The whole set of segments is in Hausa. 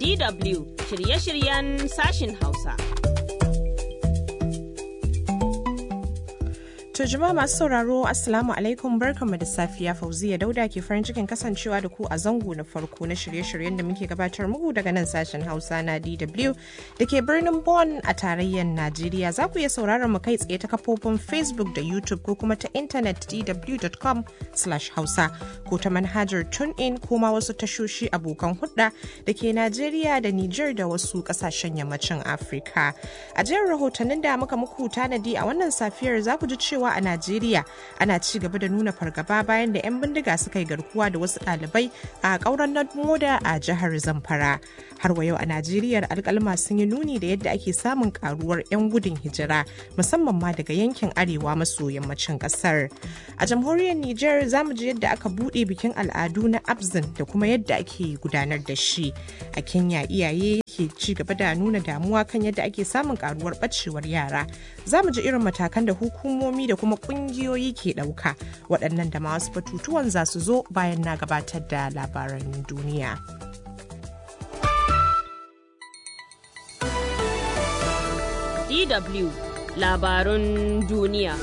DW shirye-shiryen sashin Hausa. To jama'a masu sauraro Assalamu alaikum barkanmu da safiya Fauziya Dauda ke farin cikin kasancewa da ku a zango na farko na shirye-shiryen da muke gabatar muku daga nan sashen Hausa na DW da ke birnin Bonn a tarayyar Najeriya. Za ku iya sauraron mu kai tsaye ta kafofin Facebook da YouTube ko kuma ta intanet dw.com/hausa ko ta manhajar TuneIn ko ma wasu tashoshi abokan hudda da ke Najeriya da Nijar da wasu kasashen yammacin Afirka. A jerin rahotannin da muka muku tanadi a wannan safiyar za ku ji cewa cewa a Najeriya ana ci gaba da nuna fargaba bayan da 'yan bindiga suka yi garkuwa da wasu ɗalibai a ƙauren moda a jihar Zamfara. Har wa yau a Najeriya alƙalma sun yi nuni da yadda ake samun karuwar 'yan gudun hijira musamman ma daga yankin arewa maso yammacin ƙasar. A jamhuriyar Nijar za mu ji yadda aka buɗe bikin al'adu na Abzin da kuma yadda ake gudanar da shi. A Kenya iyaye ke ci gaba da nuna damuwa kan yadda ake samun karuwar ɓacewar yara. Za mu ji irin matakan da hukumomi da kuma kungiyoyi ke ɗauka waɗannan da ma wasu batutuwan za su zo bayan na gabatar da labaran duniya. DW labarun duniya.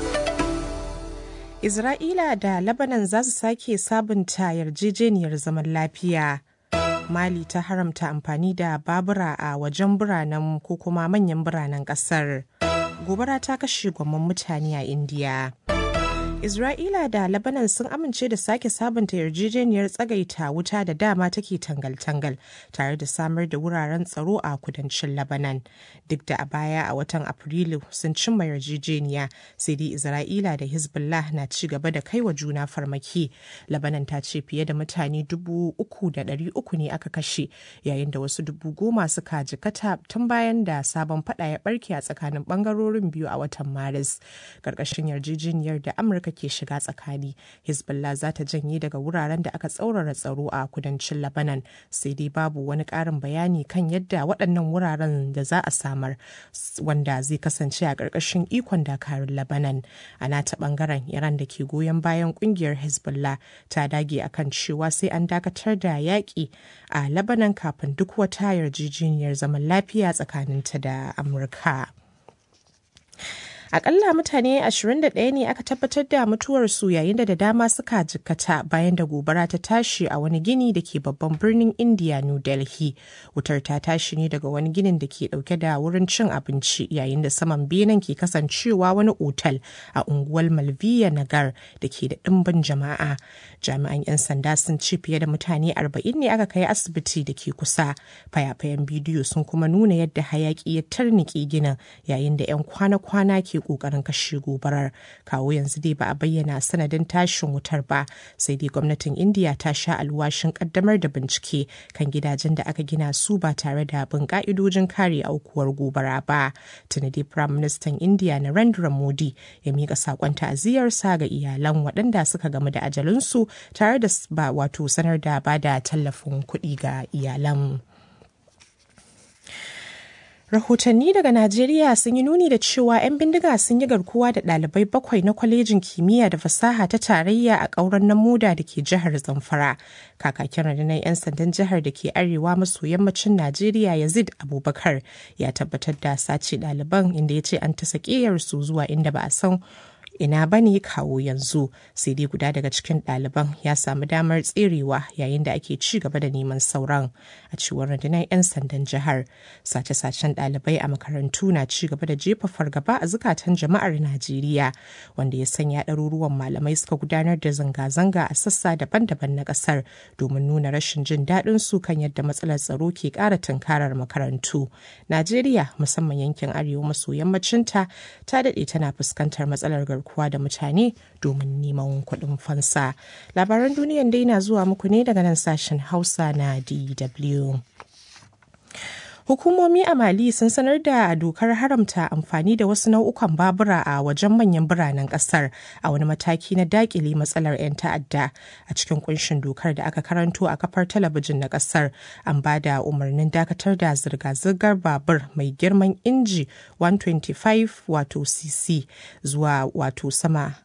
Isra'ila da Lebanon za su sake sabunta yarjejeniyar zaman lafiya. Mali ta haramta amfani da babura a wajen biranen ko kuma manyan biranen ƙasar. gobara ta kashe gwamman mutane a indiya Isra'ila da Lebanon sun amince da sake sabunta yarjejeniyar tsagaita wuta da dama take tangal-tangal tare da samar da wuraren tsaro a kudancin Lebanon. Duk da a baya a watan Afrilu sun cimma yarjejeniya sai dai Isra'ila da Hezbollah na ci gaba da kai wa juna farmaki. Lebanon ta ce fiye da mutane dubu uku da ɗari uku ne aka kashe yayin da wasu dubu goma suka jikata tun bayan da sabon fada ya barke a tsakanin bangarorin biyu a watan Maris. Karkashin yarjejeniyar da Amurka Amurka ke shiga tsakani hezbollah za ta janye daga wuraren da aka tsaurara tsaro a kudancin labanan sai dai babu wani ƙarin bayani kan yadda waɗannan wuraren da za a samar wanda zai kasance a ƙarƙashin ikon dakarun labanan a nata ɓangaren iran da ke goyon bayan ƙungiyar hezbollah ta dage akan cewa sai an dakatar da yaƙi a labanan kafin duk wata yarjejeniyar zaman lafiya tsakaninta da amurka. Akalla mutane 21 ne aka tabbatar da mutuwarsu yayin da da dama suka jikkata bayan da gobara ta tashi a wani gini da ke babban birnin India New Delhi. Wutar ta tashi ne daga wani ginin da ke dauke da wurin cin abinci yayin da saman benen ke kasancewa wani otal a unguwar Malviya Nagar da ke da ɗimbin jama'a. Jami'an 'yan sanda sun ce fiye da mutane 40 ne aka kai asibiti da ke kusa. Fayafayen bidiyo sun kuma nuna yadda hayaki ya tarnike ginin yayin da 'yan kwana-kwana ke kokarin kashe gobarar kawo yanzu dai ba a bayyana sanadin tashin wutar ba sai dai gwamnatin indiya ta sha alwashin kaddamar da bincike kan gidajen da aka gina su ba tare da bin ka'idojin kare aukuwar gobara ba tuni dai prime minister indiya narendra modi ya mika sakon ta'aziyarsa ga iyalan waɗanda suka gamu da ajalinsu tare da ba wato sanar da ba da tallafin kuɗi ga iyalan. Rahotanni daga Najeriya sun yi nuni da cewa 'yan bindiga sun yi garkuwa da ɗalibai bakwai na kwalejin kimiyya da fasaha ta tarayya a ƙauren na moda da ke jihar Zamfara. Kakakin rundunar 'yan sandan jihar da ke arewa maso yammacin Najeriya Yazid Abubakar ya tabbatar da sace ɗaliban inda ya ce an ta su zuwa inda ba a san ina ba ne kawo yanzu sai dai guda daga cikin ɗaliban ya samu damar tserewa yayin da ake ci gaba da neman sauran a cewar rundunar 'yan sandan jihar sace-sacen ɗalibai a makarantu na ci gaba da jefa fargaba a zukatan jama'ar najeriya wanda ya sanya ɗaruruwan malamai suka gudanar da zanga-zanga a sassa daban-daban na ƙasar domin nuna rashin jin daɗin su kan yadda matsalar tsaro ke ƙara tunkarar makarantu najeriya musamman yankin arewa maso yammacinta ta daɗe tana fuskantar matsalar garkuwa garkuwa da mutane domin neman kuɗin fansa. Labaran duniyan dai na zuwa muku ne daga nan sashen Hausa na DW. Hukumomi a Mali sun sanar da dokar haramta amfani da wasu nau'ukan babura a wajen manyan biranen kasar a wani mataki na dakile matsalar 'yan ta'adda. A cikin kunshin dokar da aka karanto a kafar talabijin na kasar an ba da umarnin dakatar da zirga-zirgar babur mai girman inji 125 wato cc zuwa wato sama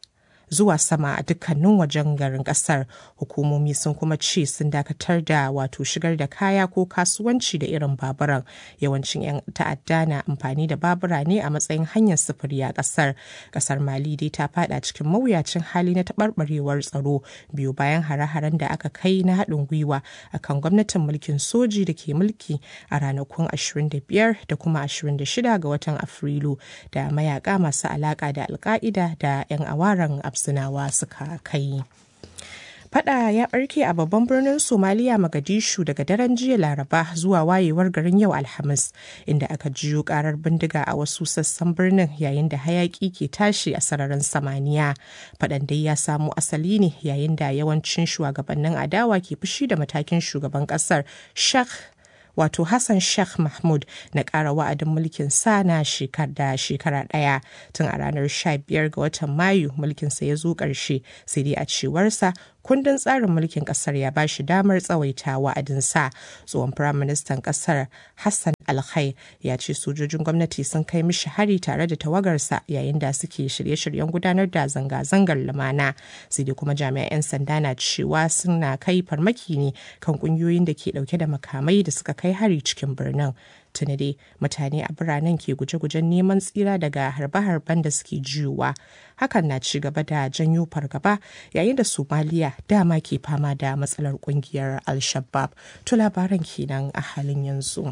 zuwa sama a dukkanin wajen garin kasar hukumomi sun kuma ce sun dakatar da wato shigar da kaya ko kasuwanci da irin baburan yawancin 'yan ta'adda na amfani da babura ne a matsayin hanyar sufuri a kasar kasar mali dai ta fada cikin mawuyacin hali na taɓarɓarewar tsaro biyu bayan hare-haren da aka kai na haɗin gwiwa akan gwamnatin mulkin soji da ke mulki a ranakun 25 da kuma 26 ga watan afrilu da mayaka masu alaka da alka'ida da 'yan awaran absinawa suka kai. Fada ya barke a babban birnin Somaliya Magadishu daga daren jiya Laraba zuwa wayewar garin yau Alhamis, inda aka jiyo karar bindiga a wasu sassan birnin yayin da hayaki ke tashi a sararin samaniya. Fadan dai ya samo asali ne yayin da yawancin shugabannin adawa ke fushi da matakin shugaban kasar Sheikh wato Hassan Sheikh Mahmud na ƙara wa'adin mulkin sa na shekar da shekara ɗaya tun a ranar 15 ga watan Mayu mulkinsa ya zo ƙarshe sai dai a cewarsa kundin tsarin mulkin kasar ya bashi damar tsawaita wa'adinsa tsohon firaministan kasar hassan alkhai ya ce sojojin gwamnati sun kai mishi hari tare da tawagarsa yayin da suke shirye-shiryen gudanar da zanga-zangar lumana sai dai kuma jami'an 'yan sanda na cewa suna kai farmaki ne kan kungiyoyin da ke dauke da makamai da suka kai hari cikin birnin tuni dai mutane a biranen ke guje-gujen neman tsira daga harbe-harben da suke jiyowa hakan na ci gaba da janyo fargaba yayin da somaliya dama ke fama da matsalar kungiyar al-shabab to labaran kenan a halin yanzu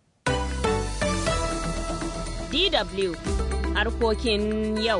DW harkokin yau.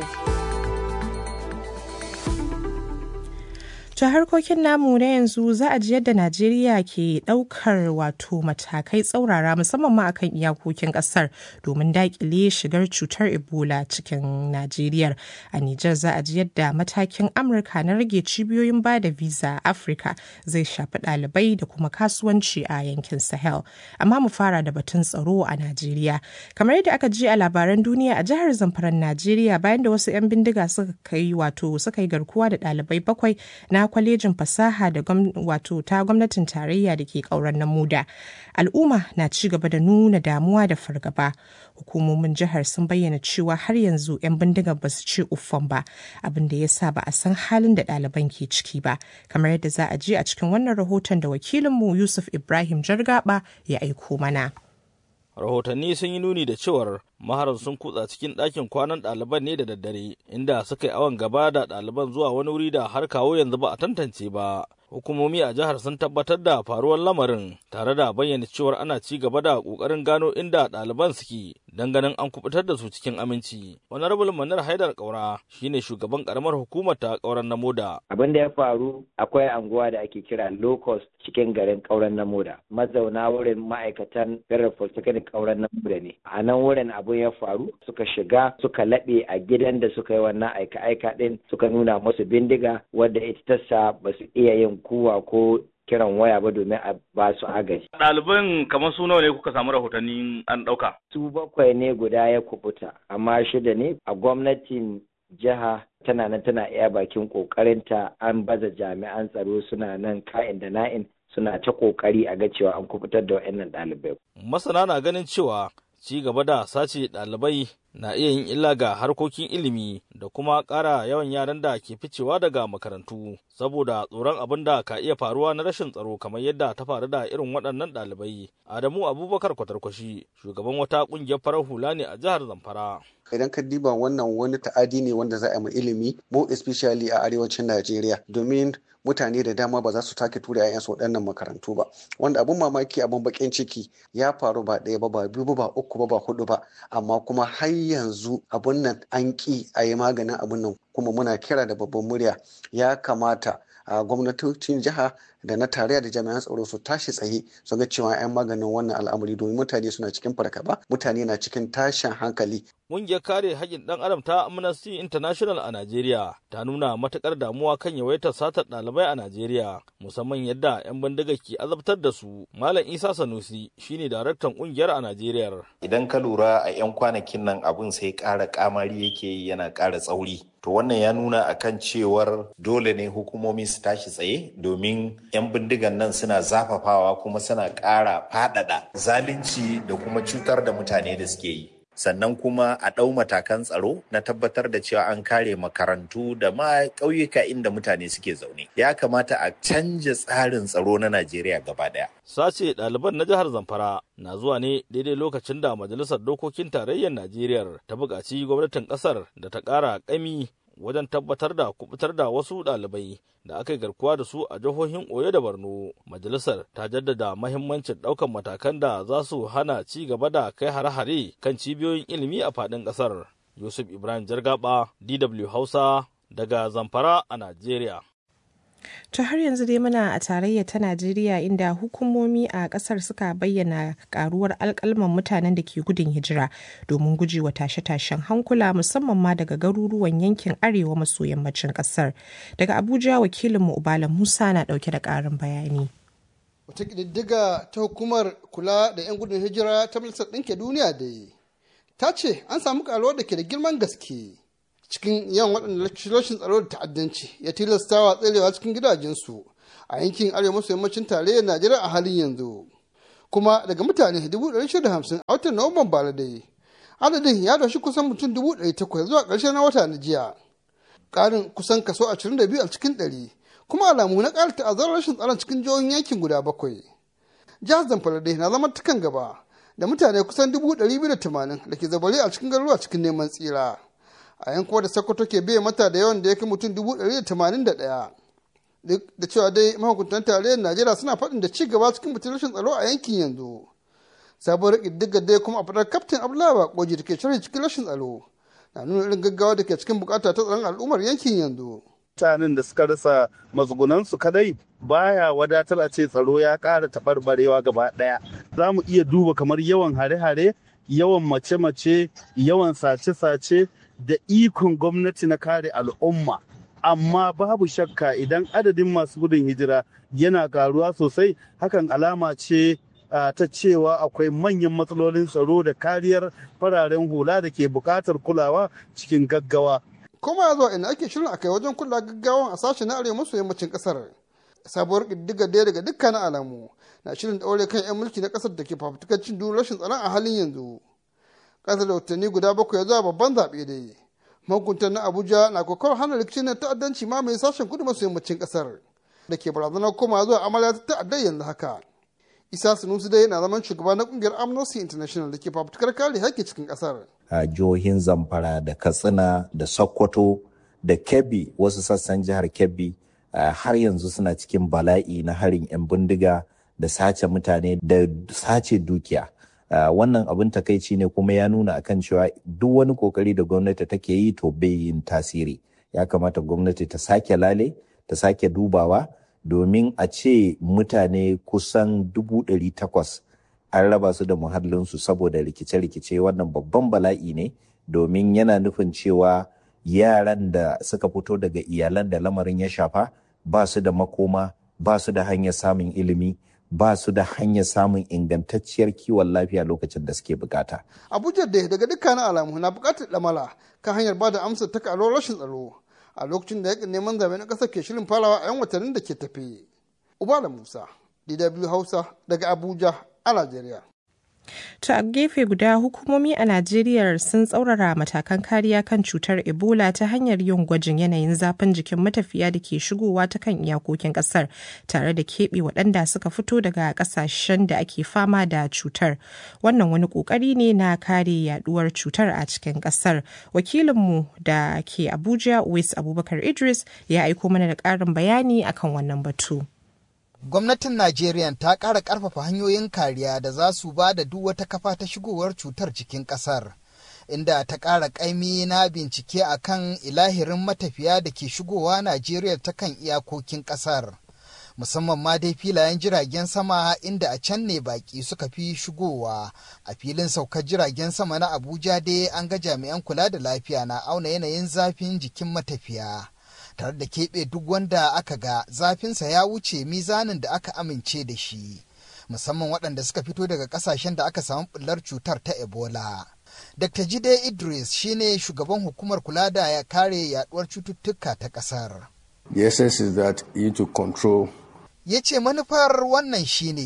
To harkokin namu na yanzu za a ji yadda Najeriya ke ɗaukar wato matakai tsaurara musamman ma akan iyakokin ƙasar domin daƙile shigar cutar Ebola cikin Najeriya. A Nijar za a ji yadda matakin Amurka na rage cibiyoyin ba da visa a Afirka zai shafi ɗalibai da kuma kasuwanci a yankin Sahel. Amma mu fara da batun tsaro a Najeriya. Kamar yadda aka ji a labaran duniya a jihar Zamfaran Najeriya bayan da wasu 'yan bindiga suka kai wato suka yi garkuwa da ɗalibai bakwai na kwalejin fasaha da wato ta gwamnatin tarayya da ke kauran na muda al'umma na ci gaba da nuna damuwa da fargaba hukumomin jihar sun bayyana cewa har yanzu 'yan bindigar ba su ce uffan ba abin da ya sa ba a san halin da ɗaliban ke ciki ba kamar yadda za a je a cikin wannan rahoton da wakilinmu yusuf ibrahim jargaba ya aiko mana rahotanni sun yi nuni da cewar maharan sun kutsa cikin ɗakin kwanan ɗaliban ne da daddare inda suka yi awon gaba da ɗaliban zuwa wani wuri da har kawo yanzu ba a tantance ba hukumomi a jihar sun tabbatar da faruwar lamarin tare da bayyana cewar ana ci gaba da ƙoƙarin gano inda ɗaliban suke don ganin an kubutar da su cikin aminci honorable manar haidar kaura shine shugaban karamar hukumar ta kauran na moda abin da ya faru akwai anguwa da ake kira locust cikin garin kauran na moda mazauna wurin ma'aikatan federal polytechnic kauran na moda ne a nan wurin abin ya faru suka shiga suka laɓe a gidan da suka yi wannan aika-aika din suka nuna musu bindiga wadda ita tasa ba su iya yin kuwa ko kiran waya ba domin a ba su agaji. Ɗaliban kamar su nawa ne kuka samu rahotanni an ɗauka? Su bakwai ne guda ya kubuta, amma shida ne a gwamnatin jiha tana nan tana iya bakin ƙoƙarinta an baza jami'an tsaro suna nan ka'in da na'in suna ta ƙoƙari a ga cewa an kubutar da waɗannan ɗalibai. Masana na ganin cewa ci gaba da sace ɗalibai na iya yin illa ga harkokin ilimi da kuma ƙara yawan yaran da ke ficewa daga makarantu saboda tsoron abin da ka iya faruwa na rashin tsaro kamar yadda ta faru da irin waɗannan ɗalibai. Adamu Abubakar Kwatarkwashi shugaban wata ƙungiyar farar hula ne a jihar Zamfara. Idan ka diba wannan wani ta'adi ne wanda za a yi ilimi mo especially a arewacin Najeriya domin mutane da dama ba za su take tura 'ya'yansu waɗannan makarantu ba wanda abun mamaki abun bakin ciki ya faru ba ɗaya ba ba biyu ba uku ba ba hudu ba amma kuma har yanzu abun nan an ƙi a yi maganin abun nan kuma muna kira da babban murya ya kamata a gwamnatocin jiha da na tarayya da jami'an tsaro su tashi tsaye su ga cewa 'yan maganin wannan al'amari domin mutane suna cikin fargaba mutane na cikin tashin hankali Ƙungiyar kare haƙƙin ɗan adam ta Amnesty International a Najeriya ta nuna matuƙar damuwa kan yawaitar satar ɗalibai a Najeriya musamman yadda 'yan bindiga ke azabtar da su. Malam Isa Sanusi shine daraktan ƙungiyar a Najeriya. Idan ka lura a 'yan kwanakin nan abun sai ƙara ƙamari yake yi yana ƙara tsauri. To wannan ya nuna akan cewar dole ne hukumomi su tashi tsaye domin 'yan bindigan nan suna zafafawa kuma suna ƙara faɗaɗa zalunci da kuma cutar da mutane da suke yi. sannan kuma a ɗau matakan tsaro na tabbatar da cewa an kare makarantu da ma ƙauyuka inda mutane suke zaune ya kamata a canja tsarin tsaro na najeriya gaba ɗaya sace ɗaliban na jihar zamfara na zuwa ne daidai lokacin da majalisar dokokin tarayyar najeriya ta buƙaci gwamnatin ƙasar da ta ƙara ƙami wajen tabbatar da kubutar da wasu ɗalibai da aka yi garkuwa da su a jihohin Oyo da Borno. Majalisar ta jaddada mahimmancin ɗaukan matakan da za su hana ci gaba da kai hare-hare kan cibiyoyin ilimi a faɗin ƙasar. Yusuf Ibrahim Jargaba, DW Hausa, daga Zamfara a Najeriya. To har yanzu dai muna a tarayya ta Najeriya inda hukumomi a kasar suka bayyana karuwar alkalman mutanen da ke gudun hijira domin gujewa tashe-tashen hankula musamman ma daga garuruwan yankin arewa maso yammacin kasar. Daga Abuja wakilinmu Ubala Musa na dauke da karin bayani. Wata ƙididdiga ta hukumar kula da 'yan gudun hijira ta Majalisar Ɗinke Duniya da ta ce an samu karuwar da ke da girman gaske. cikin yawan waɗanda rashin tsaro da ta'addanci ya tilasta wa tserewa cikin gidajensu a yankin arewa maso yammacin tarayyar najeriya a halin yanzu kuma daga mutane 150 a watan nuwamban bara dai adadin ya doshi kusan mutum 800 zuwa ƙarshen na wata na jiya ƙarin kusan kaso 22 a cikin 100 kuma alamu na ƙara ta'azzarar rashin tsaron cikin jihohin yankin guda bakwai jihar zamfara dai na zama tukan gaba da mutane kusan 280 da ke zabare a cikin garuruwa cikin neman tsira a yankuwa da sokoto ke biya mata da yawan da ya kai mutum dubu ɗari da tamanin da ɗaya duk da cewa dai mahukuntan tarayyar najeriya suna faɗin da ci gaba cikin mutum rashin tsaro a yankin yanzu sabuwar ƙididdiga dai kuma a fadar kaftin abdullahi bakoji da ke sharhi cikin rashin tsaro na nuna irin gaggawa da ke cikin bukata ta tsaron al'ummar yankin yanzu mutanen da suka rasa matsugunansu kadai baya wadatar a ce tsaro ya ƙara taɓarɓarewa gaba ɗaya za mu iya duba kamar yawan hare-hare yawan mace-mace yawan sace-sace da ikon gwamnati na kare al'umma amma babu shakka idan adadin masu gudun hijira yana karuwa sosai hakan alama ce ta cewa akwai manyan matsalolin tsaro da kariyar fararen hula da ke buƙatar kulawa cikin gaggawa kuma zuwa ina ake shirin a kai wajen kula gaggawan a sashen na arewa maso yammacin kasar sabuwar ƙididdiga daya daga dukkanin alamu na shirin ɗaure kan 'yan mulki na ƙasar da ke fafutukar cin duk rashin tsaron a halin yanzu ƙasa da watanni guda bakwai zuwa babban zaɓe dai mahukuntan na abuja na kokawar hana rikicin na ta'addanci ma mai sashen kudu maso yammacin ƙasar da ke barazanar koma zuwa amarya ta ta'addar yanzu haka isa sunusu dai na zaman shugaba na kungiyar amnesty international da ke fafutukar kare haƙƙi cikin ƙasar a jihohin zamfara da katsina da sokoto da kebbi wasu sassan jihar kebbi har yanzu suna cikin bala'i na harin 'yan bindiga da sace mutane da sace dukiya Uh, wannan abin takaici ne kuma ya nuna akan cewa duk wani kokari da gwamnati take yi to bai yin tasiri ya kamata gwamnati ta sake lale ta sake dubawa domin a ce mutane kusan dubu ɗari takwas an raba su da muhallinsu saboda rikice-rikice wannan babban bala'i ne domin yana nufin cewa yaran da suka fito daga iyalan da lamarin ya shafa ba su da makoma ba su da hanyar samun ilimi ba su da hanyar samun ingantacciyar kiwon lafiya lokacin da suke bukata. Abuja da daga dukkanin alamu na bukatar lamala kan hanyar ba da amsar ta karuwar rashin tsaro a lokacin da yakin neman zaɓe na ƙasar ke shirin farawa a 'yan watannin da ke tafe. Ubala Musa, DW Hausa daga Abuja a Najeriya. To a gefe guda hukumomi a Najeriya sun tsaurara matakan kariya kan cutar Ebola ta hanyar yin gwajin yanayin zafin jikin matafiya da ke shigowa ta kan iyakokin kasar tare da keɓe waɗanda suka fito daga ƙasashen da ake fama da cutar. Wannan wani ƙoƙari ne na kare yaduwar cutar a cikin ƙasar. Wakilinmu da ke Abuja, Wais Abubakar Idris, ya aiko mana da ƙarin bayani akan wannan batu. gwamnatin Najeriya ta ƙara ƙarfafa hanyoyin kariya da za su ba da duk wata kafa ta shigowar cutar cikin ƙasar, inda ta ƙara ƙaimi na bincike a kan ilahirin matafiya da ke shigowa Najeriya ta kan iyakokin ƙasar. Musamman ma dai filayen jiragen sama inda a can ne baƙi suka fi shigowa. A filin saukar jiragen sama na Abuja dai an ga jami'an kula da lafiya na auna yanayin zafin jikin matafiya. tare da keɓe duk wanda aka ga zafinsa ya wuce mizanin da aka amince da shi musamman waɗanda suka fito daga ƙasashen da aka samu ɓullar cutar ta ebola dr jide idris shine shugaban hukumar kula da ya kare yaduwar cututtuka ta ƙasar the essence is that you to control ya ce manufar wannan shine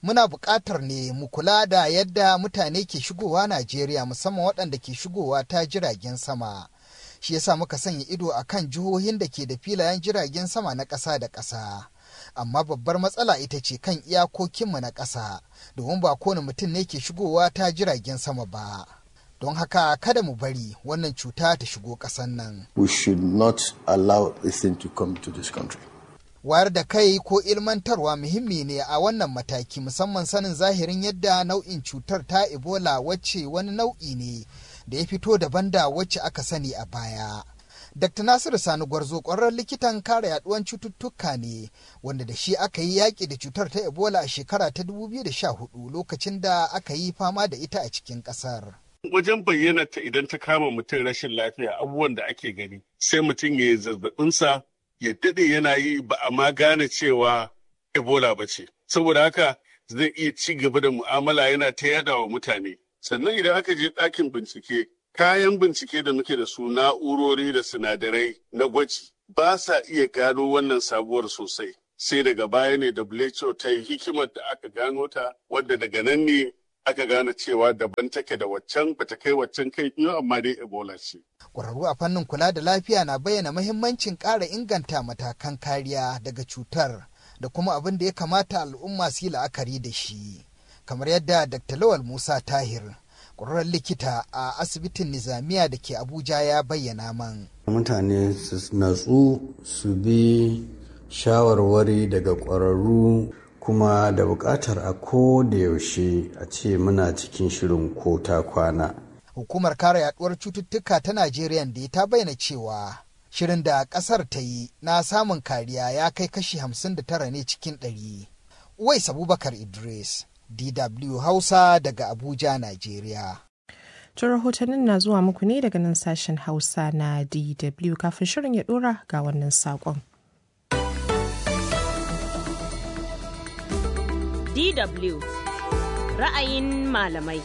muna buƙatar ne mu kula da yadda mutane ke shigowa Najeriya musamman waɗanda ke shigowa ta jiragen sama. Shi yasa muka sanya ido a kan jihohin da ke da filayen jiragen sama na ƙasa da ƙasa. Amma babbar matsala ita ce kan iyakokinmu na ƙasa, domin ba kowane mutum ne ke shigowa ta jiragen sama ba. Don haka kada mu bari wannan cuta ta shigo ƙasan nan. We should not allow this thing to come to this country. wayar da kai ko ilmantarwa muhimmi ne a wannan mataki musamman sanin zahirin yadda nau'in cutar ta ebola wacce wani nau'i ne da ya fito daban da wacce aka sani a baya dr nasiru sani gwarzo ƙwararren likitan kare yaduwan cututtuka ne wanda da shi aka yi yaƙi da cutar ta ebola a shekara ta 2014 lokacin da aka yi fama da ita a cikin ƙasar. wajen bayyana ta idan ta kama mutum rashin lafiya abubuwan da ake gani sai mutum ya yi zazzabinsa ya daɗe yana yi ba a ma gane cewa ebola ba ce saboda haka zai iya ci gaba da mu'amala yana ta yada wa mutane sannan idan aka je ɗakin bincike kayan bincike da muke da su na'urori da sinadarai na gwaji ba sa iya gano wannan sabuwar sosai sai daga baya ne WHO ta yi hikimar da aka gano ta wadda daga nan ne aka gane cewa daban take da waccan bata kai waccan kai biyu amma dai ebola ce. Ƙwararru a fannin kula da lafiya na bayyana mahimmancin ƙara inganta matakan kariya daga cutar da kuma abin da ya kamata al'umma su yi la'akari da shi. Kamar yadda Dr. Lawal Musa Tahir, ƙwararren likita a asibitin Nizamiya da ke Abuja ya bayyana man. Mutane su natsu su bi shawarwari daga ƙwararru kuma da buƙatar a ko da yaushe a ce muna cikin shirin ko ta kwana. Hukumar kare yaduwar cututtuka ta Najeriya da ta bayyana cewa shirin da ƙasar ta yi na samun kariya ya kai kashi 59 ne cikin ɗari. Uwais Abubakar Idris, DW Hausa daga Abuja, Najeriya. To rahotannin na zuwa muku ne daga nan sashen Hausa na DW kafin shirin ya ɗora ga wannan saƙon. DW ra'ayin malamai.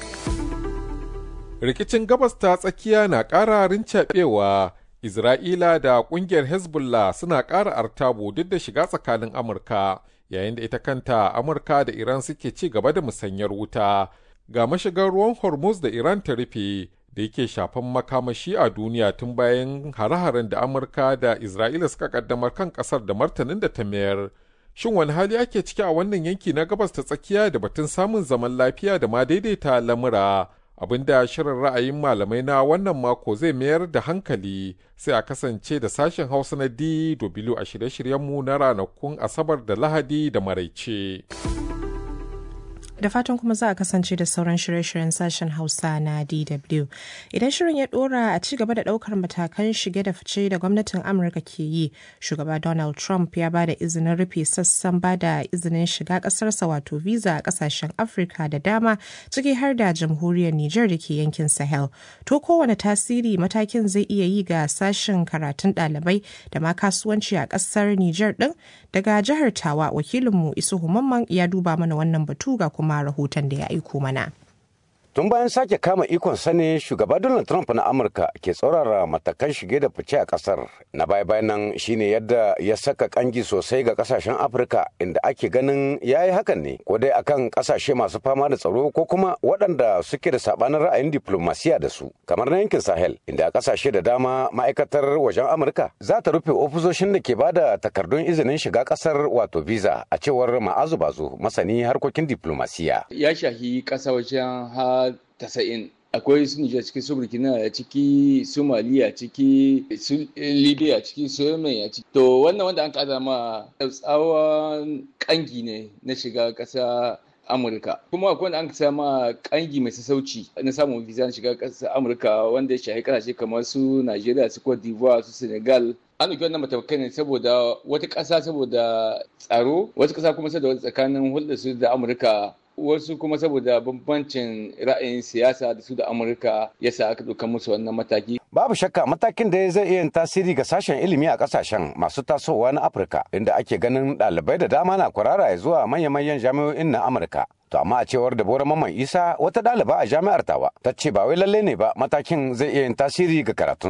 Rikicin gabas ta tsakiya na ƙara rincaɓewa, Isra'ila da ƙungiyar Hezbollah suna ƙara artabu duk da shiga tsakanin Amurka, yayin da ita kanta Amurka da Iran suke ci gaba da musanyar wuta. Ga mashigar ruwan Hormuz da Iran ta rufe da yake shafan makamashi a duniya tun bayan hare-haren da Amurka da Isra'ila suka kaddamar kan ƙasar da martanin da ta mayar. Shin wani hali ake ciki a wannan yanki na gabas ta tsakiya da batun samun zaman lafiya da ma daidaita lamura? Abinda shirin ra'ayin malamai na wannan mako zai mayar da hankali sai a kasance da sashen Hausa na DW a shirye-shiryenmu na ranakun Asabar da Lahadi da Maraice. da fatan kuma za a kasance da sauran shirye-shiryen sashen hausa na dw idan shirin ya dora a ci gaba da daukar matakan shige da fice da gwamnatin amurka ke yi shugaba donald trump ya ba da izinin rufe sassan ba da izinin shiga kasarsa wato visa a kasashen afirka da dama ciki har da jamhuriyar niger da ke yankin sahel to kowane tasiri matakin zai iya yi ga sashen karatun ɗalibai da ma kasuwanci a kasar niger din daga jihar tawa wakilinmu isuhu mamman ya duba mana wannan batu ga kuma kuma rahoton da ya aiko mana. Tun bayan sake kama ikon sani shugaba Donald Trump na Amurka ke tsaurara matakan shige da fice a kasar. Na baya bayan nan shine yadda ya saka kangi sosai ga kasashen Afirka inda ake ganin ya yi hakan ne ko dai akan kasashe masu fama da tsaro ko kuma waɗanda suke da sabanin ra'ayin diplomasiya da su kamar na yankin Sahel inda a kasashe da dama ma'aikatar wajen Amurka za ta rufe ofisoshin da ke bada takardun izinin shiga kasar wato visa a cewar Ma'azu Bazo masani harkokin diplomasiya. Ya shahi ƙasa wajen ha tasa'in akwai su Nijar ciki su Burkina a ciki su Mali a ciki su Libya a ciki su Yemen a ciki to wannan wanda an kada ma tsawon kangi ne na shiga ƙasa Amurka kuma akwai wanda an sama kangi mai sassauci na samun visa na shiga ƙasar Amurka wanda ya shahi kasashe kamar su Najeriya su Cote d'Ivoire su Senegal an ɗauki wannan matakai ne saboda wata ƙasa saboda tsaro wata ƙasa kuma saboda tsakanin hulɗar su da Amurka wasu kuma saboda bambancin ra'ayin siyasa da su da amurka yasa aka ɗauka musu wannan mataki babu shakka matakin da zai iya tasiri ga sashen ilimi a kasashen masu tasowa na afirka inda ake ganin ɗalibai da dama na kwarara zuwa manya-manyan jami'o'in na amurka to amma a cewar da bora mamman isa wata ɗaliba a jami'ar tawa ta ce ba wai lalle ne ba matakin zai iya yin tasiri ga karatunsu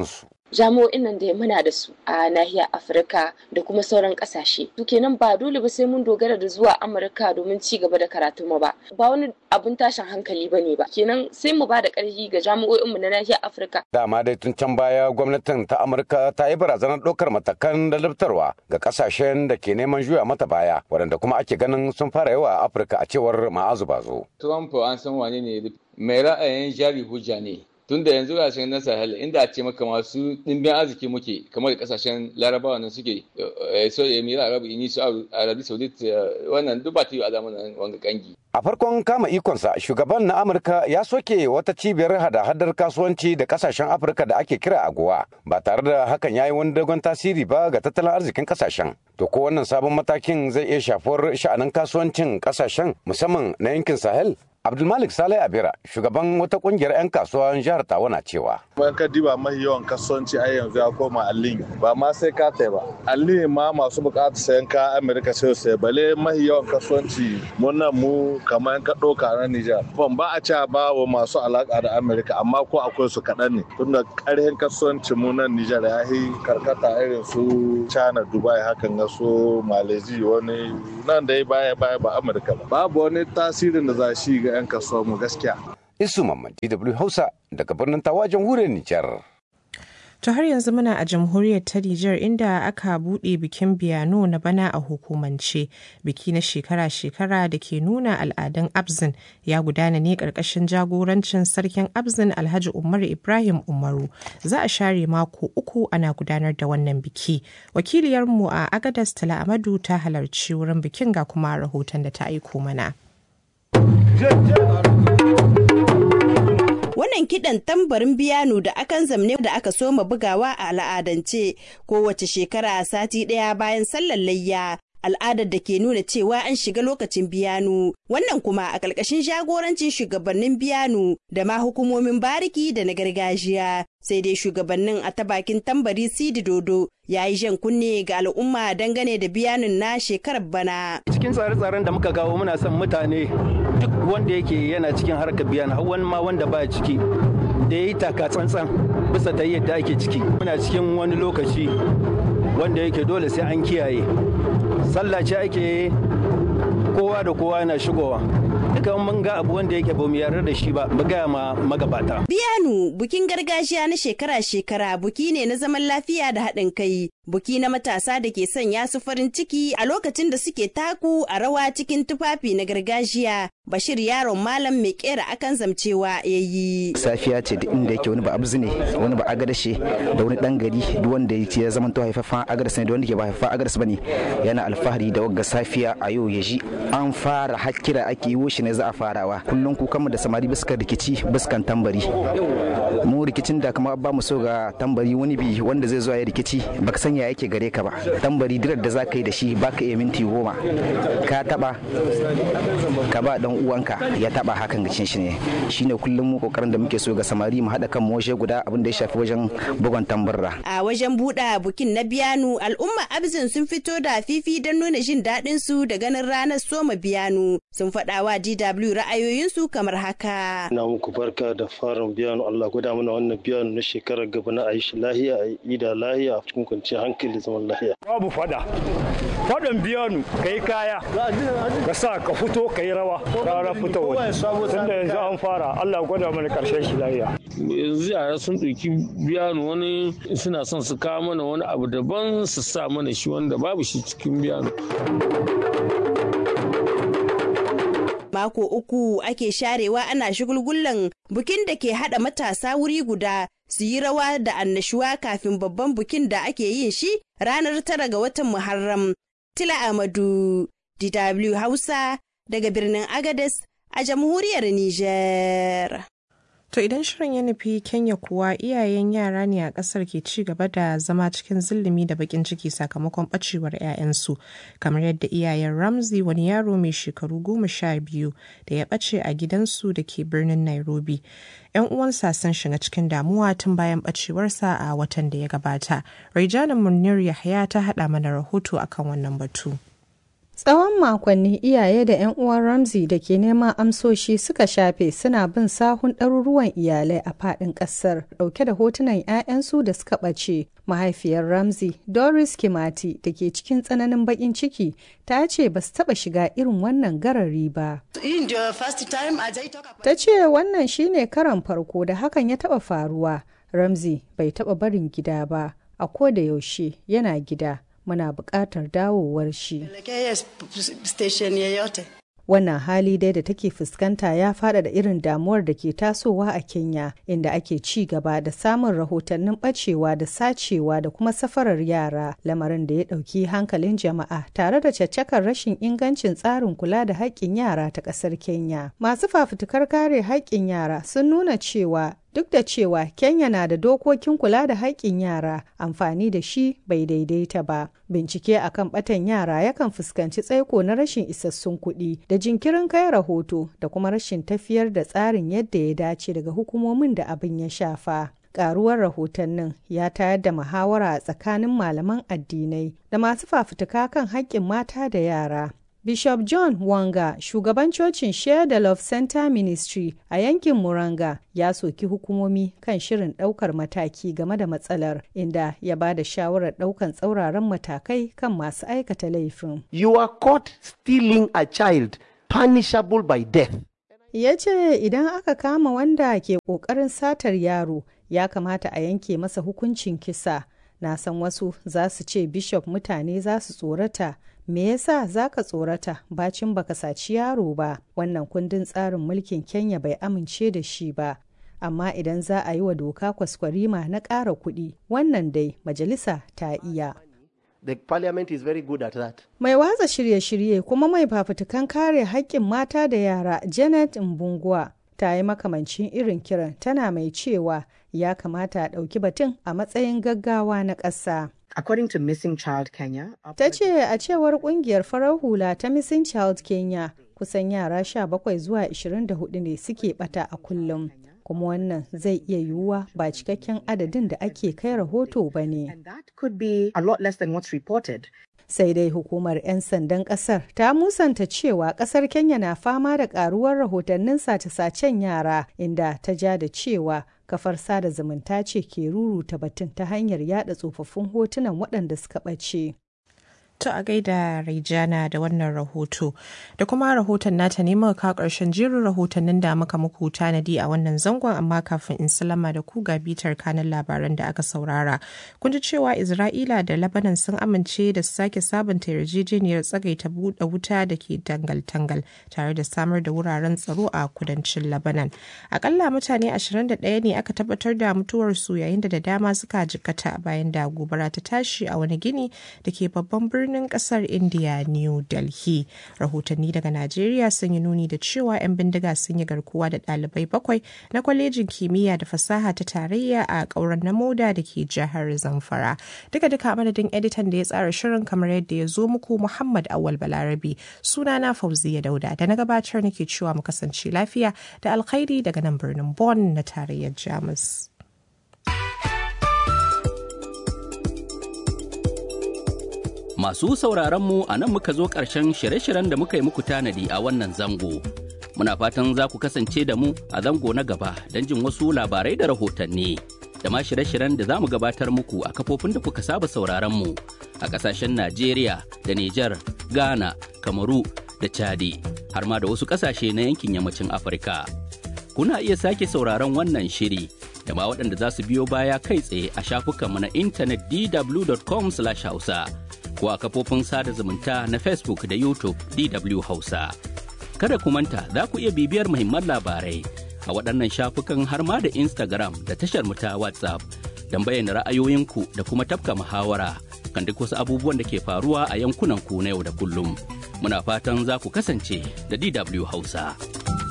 jami'o'in nan da muna da su a nahiyar afirka da kuma sauran kasashe to kenan ba dole ba sai mun dogara da zuwa amurka domin ci gaba da karatu mu ba ba wani abun tashin hankali ba ne ba kenan sai mu ba da ƙarfi ga jami'o'inmu na nahiyar afirka dama dai tun can baya gwamnatin ta amurka ta yi barazanar ɗaukar matakan ladabtarwa ga kasashen da ke neman juya mata baya waɗanda kuma ake ganin sun fara yawa a afirka a cewar ma'azu bazo trump an san wane ne mai ra'ayin jari hujja ne tun da yanzu gashin na sahel inda a ce maka masu ɗimbin arziki muke kamar kasashen larabawa nan suke so emira arabu ini su arabi saudit wannan duk ba ta yi a zamanin wanga kangi a farkon kama ikonsa shugaban na amurka ya soke wata cibiyar hada-hadar kasuwanci da kasashen afirka da ake kira agowa ba tare da hakan ya yi wani dogon tasiri ba ga tattalin arzikin kasashen to ko wannan sabon matakin zai iya shafuwar sha'anin kasuwancin kasashen musamman na yankin sahel Abdulmalik Saleh Abira, shugaban wata kungiyar 'yan kasuwan jihar Tawa na cewa. Bayan ka diba mahi yawan kasuwanci a yanzu ya koma allin ba ma sai ka tai ba. Allin ma masu bukatar sayan ka Amerika sai sai bale mahi yawan kasuwanci mun nan mu kamar ka ɗauka na Nijar. Ban ba a ce ba wa masu alaka da Amerika amma ko akwai su kaɗan ne. Tunda ƙarhin kasuwanci mu nan Nijar ya yi karkata irin su China, Dubai hakan ga su Malaysia wani nan da ya baya baya ba Amerika ba. Babu wani tasirin da za shi ga 'yan kasuwa mu gaskiya. Isu Mamman DW Hausa daga birnin Tawa jamhuriyar Nijar. To har yanzu muna a jamhuriyar ta Nijar inda aka buɗe bikin biyano na bana a hukumance. Biki na shekara-shekara da ke nuna al'adun Abzin ya gudana ne ƙarƙashin jagorancin sarkin Abzin Alhaji Umar Ibrahim Umaru. Za a share mako uku ana gudanar da wannan biki. Wakiliyarmu a Agadas Tala Amadu ta halarci wurin bikin ga kuma rahoton da ta aiko mana. Wannan kiɗan tambarin biyano da akan zamne da aka soma bugawa a al'adance kowace shekara sati ɗaya bayan sallar layya al'adar da ke nuna cewa an shiga lokacin biyanu wannan kuma a ƙarƙashin jagorancin shugabannin biyanu da ma hukumomin bariki da na gargajiya sai dai shugabannin a ta bakin tambari sidi dodo ya yi jan kunne ga al'umma dangane da biyanin na shekarar bana cikin tsare-tsaren da muka kawo muna son mutane duk wanda yake yana cikin harkar biyan har wani ma wanda ba ciki da ya yi taka tsantsan bisa ta yadda ake ciki muna cikin wani lokaci wanda yake dole sai an kiyaye sallah ce ake kowa da kowa yana shigowa duka mun ga abu wanda yake bamu yarda da shi ba mu gaya ma magabata biyanu bukin gargajiya na shekara-shekara buki ne na zaman lafiya da haɗin kai buki na matasa da ke sanya su farin ciki a lokacin da suke taku a rawa cikin tufafi na gargajiya bashir yaron malam mai kera akan zamcewa ya yi safiya ce da inda yake wani ba abzu ne wani ba agadashe da wani dan gari duk wanda ya zama to haifafa agadas ne da wanda ke ba haifafa agadas bane yana alfahari da wagga safiya a yau ya ji an fara hakkira ake yi shi ne za a farawa kullum ku kama da samari biskan rikici biskan tambari mu rikicin da kama ba mu so ga tambari wani bi wanda zai zo ya rikici baka san ya yake gare ka ba tambari dirar da za ka yi da shi baka iya minti goma ka taba ka ba dan uwanka ya taba hakan gacin shi ne shine kullum mu kokarin da muke so ga samari mu hada kan mu waje guda abin da ya shafi wajen bugon tambarra a wajen buɗa bukin na biyanu al'umma abzin sun fito da fifi don nuna jin daɗin su da ganin ranar soma biyanu sun faɗa wa DW ra'ayoyinsu kamar haka ina muku barka da farin biyanu Allah gwada mana wannan biyanu na shekarar gaba na ayi shi lahiya a yi da lahiya a cikin kwanciyar hankali zaman lahiya babu fada fadan biyanu kai kaya ka sa ka fito ka yi rawa rara fito waje tunda yanzu an fara Allah gwada mana karshen shi lahiya yanzu yara sun ɗauki biyanu wani suna son su kawo mana wani abu daban su sa mana shi wanda babu shi cikin biyanu mako uku ake sharewa ana shigulgullan bukin da ke hada matasa wuri guda su yi rawa da annashuwa kafin babban bukin da ake yin shi ranar tara ga watan Muharram. Tila Amadu, DW Hausa, daga birnin Agades a jamhuriyar Nijar. To idan shirin ya nufi Kenya kuwa iyayen yara ne a ƙasar ke ci gaba da zama cikin zillimi da bakin ciki sakamakon ɓacewar 'ya'yansu kamar yadda iyayen Ramsey wani yaro mai shekaru goma sha biyu da ya ɓace a gidansu da ke birnin Nairobi. 'Yan uwansa sun shiga cikin damuwa tun bayan ɓacewarsa a watan da ya gabata. Raijana Munir Yahya ta haɗa mana rahoto akan wannan batu. Tsawon makonni iyaye da 'yan uwan Ramsey da ke neman amsoshi suka shafe suna bin sahun ɗaruruwan iyalai a faɗin ƙasar ɗauke da hotunan 'ya'yansu da suka ɓace. Mahaifiyar Ramsey, Doris Kimati, da ke cikin tsananin baƙin ciki, ta ce ba su taɓa shiga irin wannan garari ba. Ta ce wannan shine karan farko da hakan ya taɓa faruwa. Ramsey bai taɓa barin gida ba, a ko da yaushe yana gida. muna buƙatar dawowar shi. Wannan hali dai da take fuskanta ya fada da irin damuwar da ke tasowa a Kenya, inda ake ci gaba da samun rahotannin ɓacewa da sacewa da kuma safarar yara, lamarin da ya ɗauki hankalin jama'a tare da caccakar rashin ingancin tsarin kula da haƙƙin yara ta ƙasar Kenya. Masu fafutukar kare haƙƙin yara sun nuna cewa Duk da cewa Kenya na da dokokin kula da haƙƙin yara, amfani da shi bai daidaita ba. Bincike akan ɓatan yara yakan fuskanci tsaiko na rashin isassun kuɗi da jinkirin kai rahoto da kuma rashin tafiyar da tsarin yadda ya dace daga hukumomin da abin ya shafa. Ƙaruwar rahotannin ya tayar da muhawara a tsakanin malaman addinai da masu fafutuka kan haƙƙin mata da yara. Bishop John Wanga, shugaban cocin Share the Love Center Ministry a yankin Muranga, ya soki hukumomi kan shirin ɗaukar mataki game da matsalar, inda ya ba da shawarar ɗaukan tsauraran matakai kan masu aikata laifin. You are caught stealing a child, punishable by death. Ya ce idan aka kama wanda ke ƙoƙarin satar yaro, ya kamata a yanke masa hukuncin kisa. Na san wasu za su ce Bishop mutane za su tsorata. me yasa za ka tsorata bacin baka saci yaro ba wannan kundin tsarin mulkin kenya bai amince da shi ba amma idan za a yi wa doka kwaskwarima na ƙara kuɗi wannan dai majalisa ta iya The parliament is very good at that. Mai watsa shirye-shirye kuma mai fafutukan kare haƙƙin mata da yara Janet Mbungwa ta yi makamancin irin kiran tana mai cewa ya kamata a ɗauki batun a matsayin gaggawa na ƙasa. According to Missing Child Kenya, ta ce a cewar kungiyar farar hula ta Missing Child Kenya kusan yara 17 zuwa 24 ne suke bata a kullum. kuma wannan zai iya yiwuwa ba cikakken adadin da ake kai rahoto ba ne. Sai dai hukumar 'yan sandan kasar ta musanta cewa kasar Kenya na fama da karuwar rahotannin sace-sacen yara inda ta ja da cewa kafar sada zumunta ce ke ruruta batun ta hanyar yada tsofaffin hotunan waɗanda suka ɓace. To a gaida Raijana da wannan rahoto da kuma rahoton nata ne muka karshen jerin rahotannin da muka muku tanadi a wannan zangon amma kafin in salama da ku ga bitar kanin labaran da aka saurara. Kun ji cewa Isra'ila da Lebanon sun amince da su sake sabunta yarjejeniyar tsagaita buɗe wuta da ke dangal-tangal tare da samar da wuraren tsaro a kudancin Lebanon. Akalla mutane 21 ne aka tabbatar da mutuwarsu yayin da da dama suka jikkata bayan da gobara ta tashi a wani gini da ke babban birnin birnin kasar india new delhi rahotanni daga najeriya sun yi nuni da cewa 'yan bindiga sun yi garkuwa da ɗalibai bakwai na kwalejin kimiyya da fasaha ta tarayya a ƙauren na moda da ke jihar zamfara duka duka madadin editan da ya tsara shirin kamar yadda ya zo muku muhammad awal balarabi sunana fauziya dauda da na gabatar nake cewa mu kasance lafiya da alkhairi daga nan birnin bonn na tarayyar jamus Masu sauraron mu a nan muka zo ƙarshen shirye-shiryen da muka yi muku tanadi a wannan zango. Muna fatan za ku kasance da mu a zango na gaba don jin wasu labarai da rahotanni. Da ma shirye-shiryen da za mu gabatar muku a kafofin da kuka saba sauraron mu a ƙasashen Najeriya da Nijar, Ghana, Kamaru da Chadi, har ma da wasu ƙasashe na yankin yammacin Afirka. Kuna iya sake sauraron wannan shiri da ma waɗanda za su biyo baya kai tsaye a shafukanmu na intanet dw.com/hausa. ko a kafofin sada zumunta na Facebook da YouTube DW Hausa. Kada ku manta za ku iya bibiyar muhimman labarai a waɗannan shafukan har ma da Instagram da tashar mu ta WhatsApp don bayyana ra'ayoyinku da kuma tafka muhawara kan duk wasu abubuwan da ke faruwa a yankunan ku na yau da kullum. Muna fatan za ku kasance da DW Hausa.